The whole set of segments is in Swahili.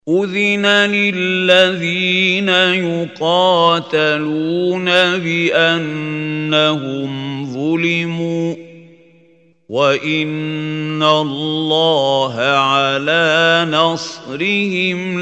أذن للذين يقاتلون بأنهم ظلموا وإن الله على نصرهم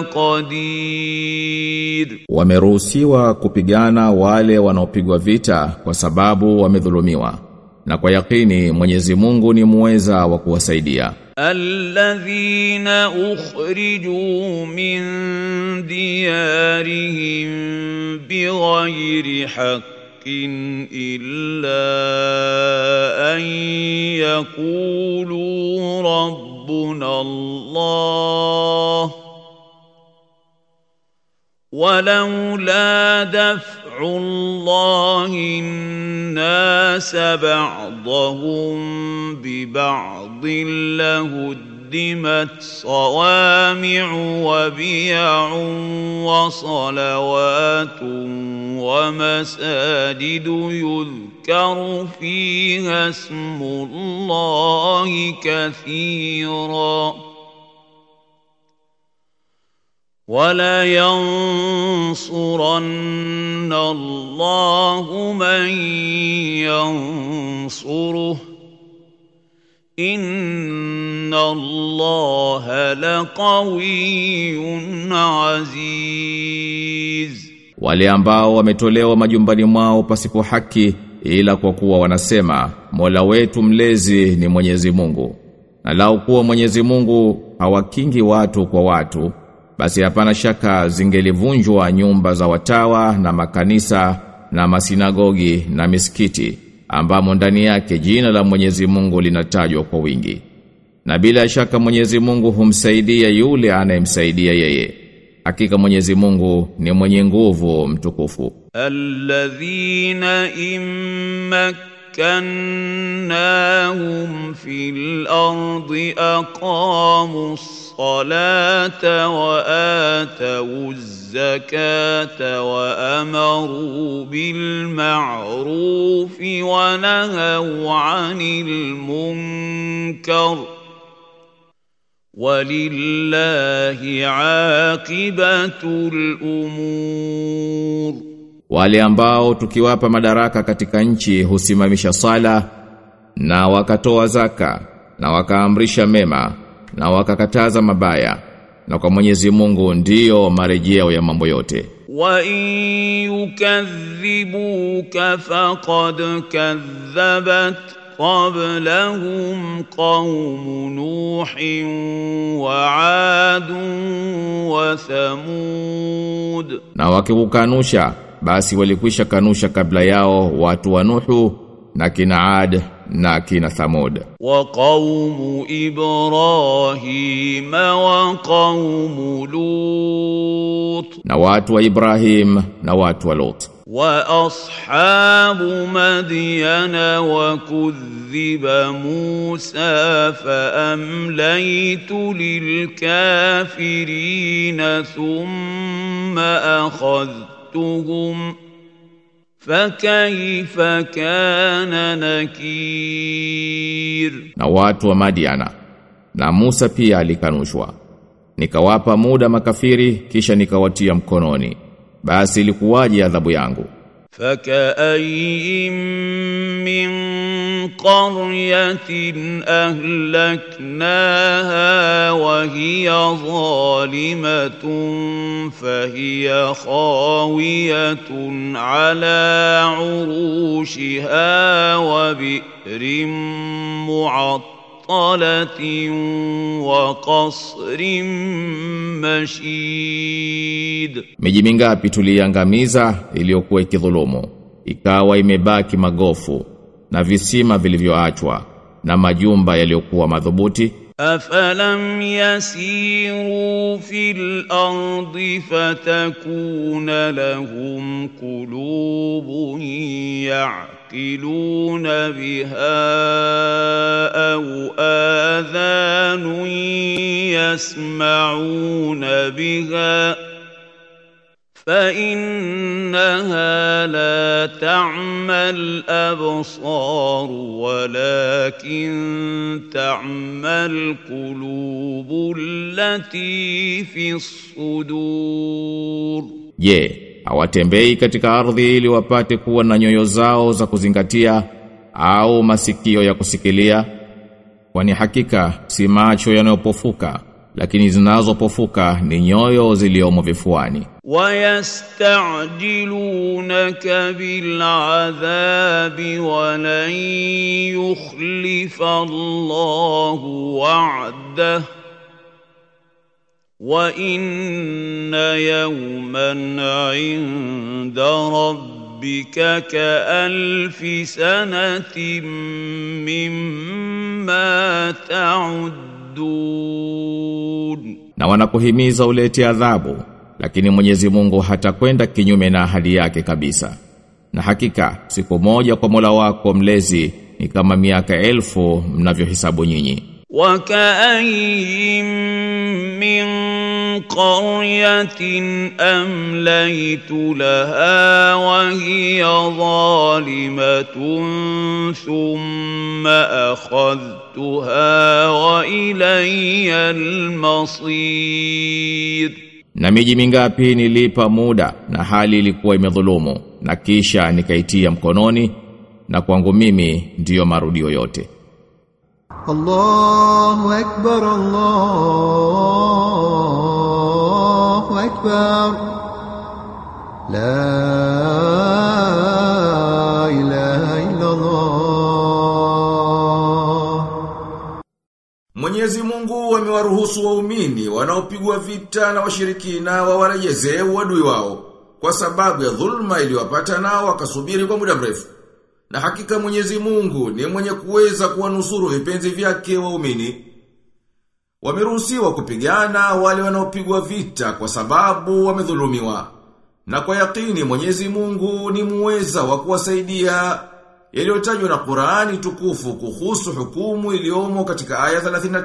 لقدير Wameruhusiwa kupigana wale wanaopigwa vita kwa sababu wamedhulumiwa. Na kwa yakini Mwenyezi Mungu ni muweza wa kuwasaidia. الذين أخرجوا من ديارهم بغير حق إلا أن يقولوا ربنا الله ولولا دفع الله الناس بعضهم ببعض لهدمت صوامع وبيع وصلوات ومساجد يذكر فيها اسم الله كثيراً ولينصرن الله من ينصره إن الله لقوي عزيز Wale ambao wametolewa majumbani mwao pasipo haki ila kwa kuwa wanasema Mola wetu mlezi ni Mwenyezi Mungu. Na lau kuwa Mwenyezi Mungu hawakingi watu kwa watu basi hapana shaka zingelivunjwa nyumba za watawa na makanisa na masinagogi na misikiti ambamo ndani yake jina la Mwenyezi Mungu linatajwa kwa wingi. Na bila shaka Mwenyezi Mungu humsaidia yule anayemsaidia yeye. Hakika Mwenyezi Mungu ni mwenye nguvu mtukufu. الذين إن مكناهم في الأرض أقاموا الصلاة وآتوا الزكاة وأمروا بالمعروف ونهوا عن المنكر ولله عاقبة الأمور Wale ambao tukiwapa madaraka katika nchi husimamisha sala na wakatoa zaka na wakaamrisha mema na wakakataza mabaya na kwa Mwenyezi Mungu ndiyo marejeo ya mambo yote. وإن يكذبوك فقد كذبت قبلهم قوم نوح وعاد وثمود Na wakikukanusha basi walikwisha kanusha kabla yao watu wa Nuhu na kina Ad na kina Thamud. وقوم إبراهيم وقوم لوط Na watu wa Ibrahim na watu wa Lot. واصحاب مدين وكذب موسى فامليت للكافرين ثم اخذتهم فكيف كان نكير na watu wa Madiana na Musa pia alikanushwa nikawapa muda makafiri kisha nikawatia mkononi basi ilikuwaje adhabu yangu فكأي من قرية أهلكناها وهي ظالمة فهي خاوية على عروشها وبئر معطلة وقصر مشيد miji mingapi tuliangamiza iliyokuwa ikidhulumu ikawa imebaki magofu na visima vilivyoachwa na majumba yaliyokuwa madhubuti أفلم يسيروا في الأرض فتكون لهم قلوب يعقلون بها أو آذان يسمعون بها فانها لا تعمى الابصار ولكن تعمى القلوب التي في الصدور Je, hawatembei katika ardhi ili wapate kuwa na nyoyo zao za kuzingatia au masikio ya kusikilia? Kwani hakika si macho yanayopofuka, lakini zinazopofuka ni nyoyo ziliomo vifuani. ويستعجلونك بالعذاب ولن يخلف الله وعده وان يوما عند ربك كالف سنه مما تعدون Na wanakuhimiza ulete adhabu, lakini Mwenyezi Mungu hatakwenda kinyume na ahadi yake kabisa. Na hakika siku moja kwa Mola wako mlezi ni kama miaka elfu mnavyohesabu nyinyi. وكاين من قريه امليت لها وهي ظالمه ثم اخذتها والي المصير Na miji mingapi nilipa muda na hali ilikuwa imedhulumu na kisha nikaitia mkononi na kwangu mimi ndiyo marudio yote. الله أكبر الله أكبر لا إله إلا الله Mwenyezi Mungu amewaruhusu waumini wanaopigwa vita na washirikina wawarejezee uadui wao kwa sababu ya dhulma iliyowapata nao wakasubiri kwa muda mrefu. Na hakika Mwenyezi Mungu ni mwenye kuweza kuwanusuru vipenzi vyake waumini. Wameruhusiwa kupigana wale wanaopigwa vita kwa sababu wamedhulumiwa. Na kwa yakini Mwenyezi Mungu ni muweza wa kuwasaidia yaliyotajwa na Qur'ani tukufu kuhusu hukumu iliyomo katika aya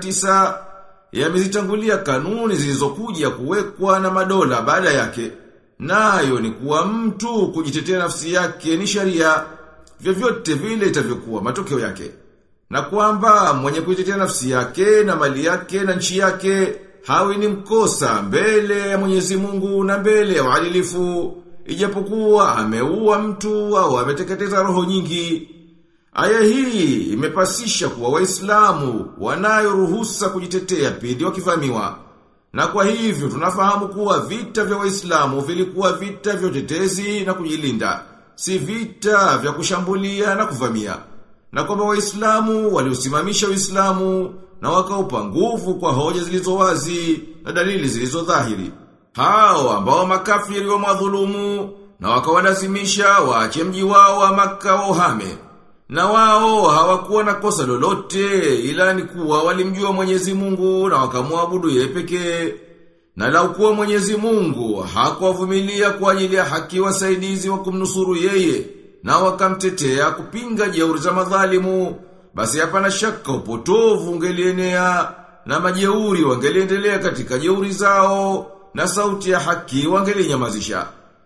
39 yamezitangulia kanuni zilizokuja kuwekwa na madola baada yake. Nayo ni kuwa mtu kujitetea nafsi yake ni sharia vyovyote vile itavyokuwa matokeo yake. Na kwamba mwenye kujitetea nafsi yake na mali yake na nchi yake hawi ni mkosa mbele ya Mwenyezi Mungu na mbele ya uadilifu ijapokuwa ameua mtu au ameteketeza roho nyingi. Aya hii imepasisha kuwa Waislamu wanayo ruhusa kujitetea pindi wakivamiwa. Na kwa hivyo tunafahamu kuwa vita vya Waislamu vilikuwa vita vya utetezi na kujilinda, si vita vya kushambulia na kuvamia. Na kwamba Waislamu waliusimamisha Uislamu na wakaupa nguvu kwa hoja zilizo wazi na dalili zilizo dhahiri. Hao ambao makafiri wa madhulumu na wakawalazimisha waache mji wao wa Makka wa uhame. Na wao hawakuwa na kosa lolote ila ni kuwa walimjua Mwenyezi Mungu na wakamwabudu yeye pekee. Na lau kuwa Mwenyezi Mungu hakuwavumilia kwa ajili ya haki wasaidizi wa kumnusuru yeye na wakamtetea kupinga jeuri za madhalimu, basi hapana shaka upotovu ungelienea na majeuri wangeliendelea katika jeuri zao na sauti ya haki wangelinyamazisha.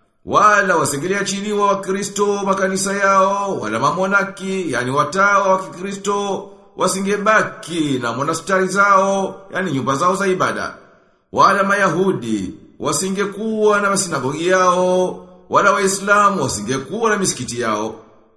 Wala wasingeliachiliwa wa Kristo makanisa yao, wala mamonaki, yani watawa wa Kikristo, wasingebaki na monastari zao, yani nyumba zao za ibada. Wala Mayahudi, wasingekuwa na masinagogi yao, wala Waislamu wasingekuwa na misikiti yao.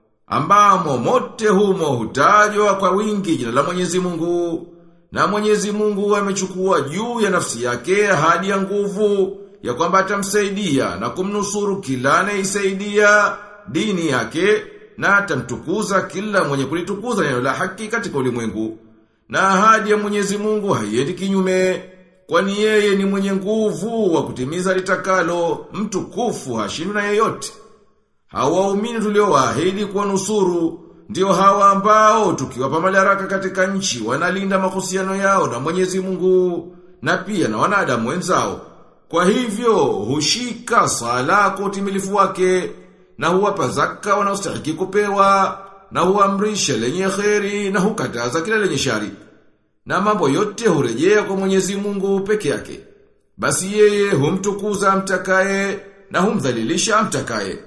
Ambamo mote humo hutajwa kwa wingi jina la Mwenyezi Mungu. Na Mwenyezi Mungu amechukua juu ya nafsi yake ahadi ya nguvu ya kwamba atamsaidia na kumnusuru kila anayeisaidia dini yake na atamtukuza kila mwenye kulitukuza neno la haki katika ulimwengu. Na ahadi ya Mwenyezi Mungu haiendi kinyume, kwani yeye ni mwenye nguvu wa kutimiza litakalo, mtukufu hashindwi na yeyote. Hawa waumini tuliowaahidi kuwanusuru ndio hawa ambao tukiwapa madaraka katika nchi wanalinda mahusiano yao na Mwenyezi Mungu na pia na wanadamu wenzao. Kwa hivyo hushika sala kwa utimilifu wake na huwapa zaka wanaostahili kupewa na huamrisha lenye kheri na hukataza kila lenye shari. Na mambo yote hurejea kwa Mwenyezi Mungu peke yake. Basi yeye humtukuza mtakaye na humdhalilisha amtakaye.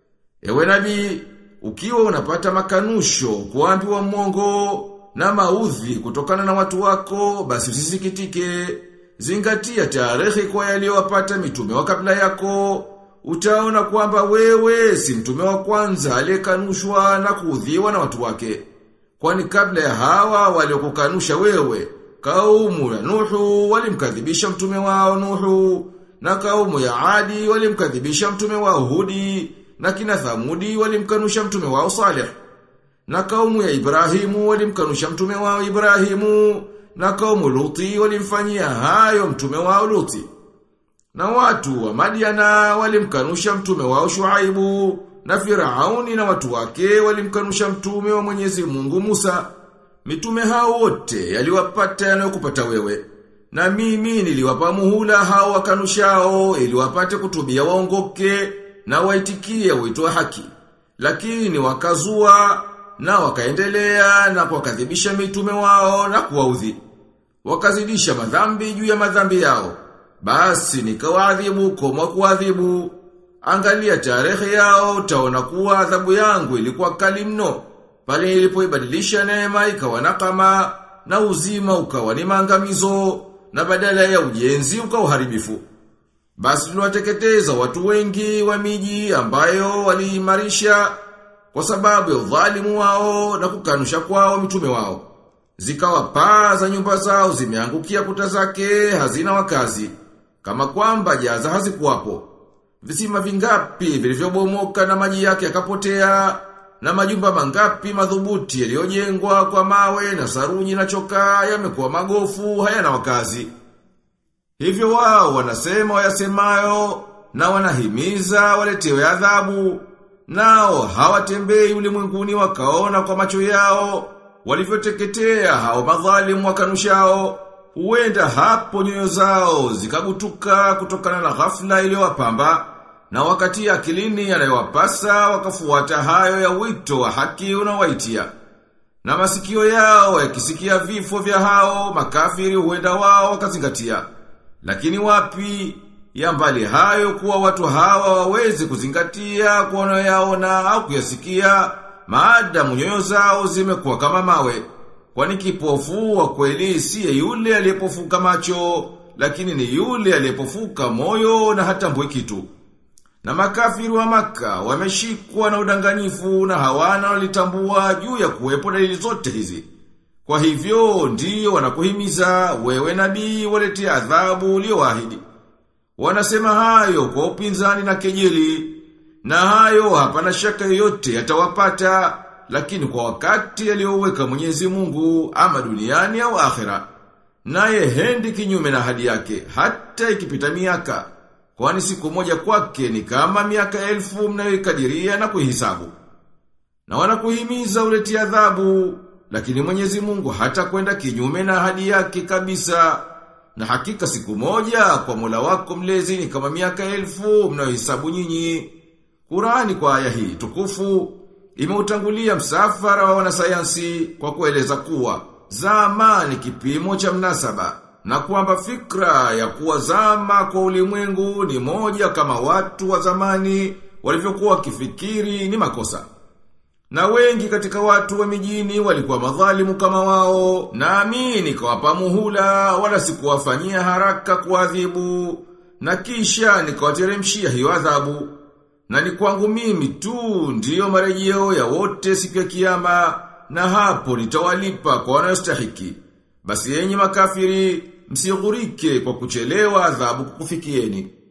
Ewe nabii, ukiwa unapata makanusho kuambiwa mwongo na maudhi kutokana na watu wako, basi usisikitike. Zingatia tarehe kwa yaliyowapata mitume wa kabla yako. Utaona kwamba wewe si mtume wa kwanza aliyekanushwa na kuudhiwa na watu wake. Kwani kabla ya hawa waliokukanusha wewe, kaumu ya Nuhu walimkadhibisha mtume wao Nuhu, na kaumu ya Adi walimkadhibisha mtume wao Hudi, na kina Thamudi walimkanusha mtume wao Saleh. Na kaumu ya Ibrahimu walimkanusha mtume wao Ibrahimu, na kaumu Luti walimfanyia hayo mtume wao Luti. Na watu wa Madiana walimkanusha mtume wao Shuaibu, na Firauni na watu wake walimkanusha mtume wa Mwenyezi Mungu Musa. Mitume hao wote yaliwapata yanayokupata wewe. Na mimi niliwapa muhula hao wakanushao ili wapate kutubia waongoke na waitikie wito wa haki. Lakini wakazua na wakaendelea na kuwakadhibisha mitume wao na kuwaudhi. Wakazidisha madhambi juu ya madhambi yao. Basi nikawaadhibu kama kuadhibu. Angalia tarehe yao utaona kuwa adhabu yangu ilikuwa kali mno. Pale nilipoibadilisha neema ikawa nakama na uzima ukawa ni maangamizo na badala ya ujenzi ukawa uharibifu. Basi tuliwateketeza watu wengi wa miji ambayo waliimarisha kwa sababu ya udhalimu wao na kukanusha kwao mitume wao. Zikawa paa za nyumba zao zimeangukia kuta zake hazina wakazi kama kwamba jaza hazikuwapo. Visima vingapi vilivyobomoka na maji yake yakapotea na majumba mangapi madhubuti yaliyojengwa kwa mawe na saruji na chokaa yamekuwa magofu hayana wakazi. Hivyo wao wanasema wayasemayo na wanahimiza waletewe adhabu. Nao hawatembei ulimwenguni wakaona kwa macho yao walivyoteketea hao madhalimu wakanushao. Huenda hapo nyoyo zao zikagutuka kutokana na ghafla iliyowapamba na wakati akilini yanayowapasa wakafuata hayo ya wito wa haki unawaitia. Na masikio yao yakisikia vifo vya hao makafiri huenda wao wakazingatia. Lakini wapi ya mbali hayo kuwa watu hawa waweze kuzingatia kwa wanayoyaona au kuyasikia maadamu nyoyo zao zimekuwa kama mawe. Kwani kipofu wa kweli siye yule aliyepofuka macho, lakini ni yule aliyepofuka moyo na hatambui kitu. Na makafiri wa maka wameshikwa na udanganyifu na hawana walitambua juu ya kuwepo dalili zote hizi. Kwa hivyo ndiyo wanakuhimiza wewe nabii walete adhabu ulioahidi. Wanasema hayo kwa upinzani na kejeli, na hayo hapana shaka yoyote yatawapata, lakini kwa wakati aliyoweka Mwenyezi Mungu ama duniani au akhera. Naye hendi kinyume na hadi yake, hata ikipita miaka. Kwani siku moja kwake ni kama miaka elfu mnayoikadiria na kuhisabu. Na wanakuhimiza uleti adhabu, lakini Mwenyezi Mungu hata kwenda kinyume na ahadi yake kabisa. Na hakika siku moja kwa Mola wako mlezi ni kama miaka elfu mnayohesabu nyinyi. Qurani kwa aya hii tukufu imeutangulia msafara wa wanasayansi kwa kueleza kuwa zama ni kipimo cha mnasaba na kwamba fikra ya kuwa zama kwa ulimwengu ni moja kama watu wa zamani walivyokuwa wakifikiri ni makosa. Na wengi katika watu wa mijini walikuwa madhalimu kama wao, naamini kawapa muhula wala sikuwafanyia haraka kuadhibu, na kisha nikawateremshia hiyo adhabu. Na ni kwangu mimi tu ndiyo marejeo ya wote siku ya kiyama, na hapo nitawalipa kwa wanayostahiki. Basi yenyi makafiri, msighurike kwa kuchelewa adhabu kukufikieni.